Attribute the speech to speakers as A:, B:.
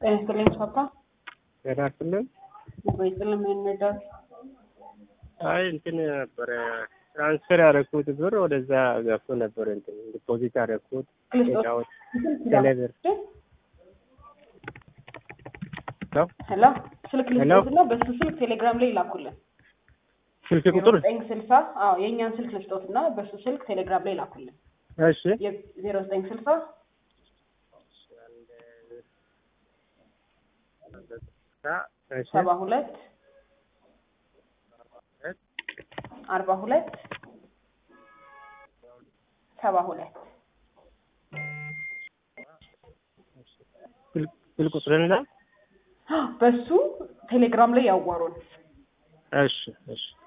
A: ጤና ይስጥልኝ ፓፓ።
B: ጤና ይስጥልን።
A: ወይ ስልም እንርዳት።
B: አይ እንትን ነበረ ትራንስፈር ያደረኩት ብር ወደዛ ገብቶ ነበር። እንትን ዲፖዚት ያደረኩት ጫዎች ቴሌብር
A: ሄሎ ስልክ ልስጦትና በሱ ስልክ ቴሌግራም ላይ ይላኩልን።
B: ስልክ ቁጥር
A: ዘጠኝ ስልሳ አዎ የእኛን ስልክ ልስጦትና በሱ ስልክ ቴሌግራም ላይ ይላኩልን።
B: እሺ
A: ዜሮ ዘጠኝ ስልሳ
B: እሺ
A: ሰባ ሁለት አርባ ሁለት ሰባ ሁለት
B: ስልክ ቁጥርና
A: በሱ ቴሌግራም ላይ ያዋሩን።
B: እሺ እሺ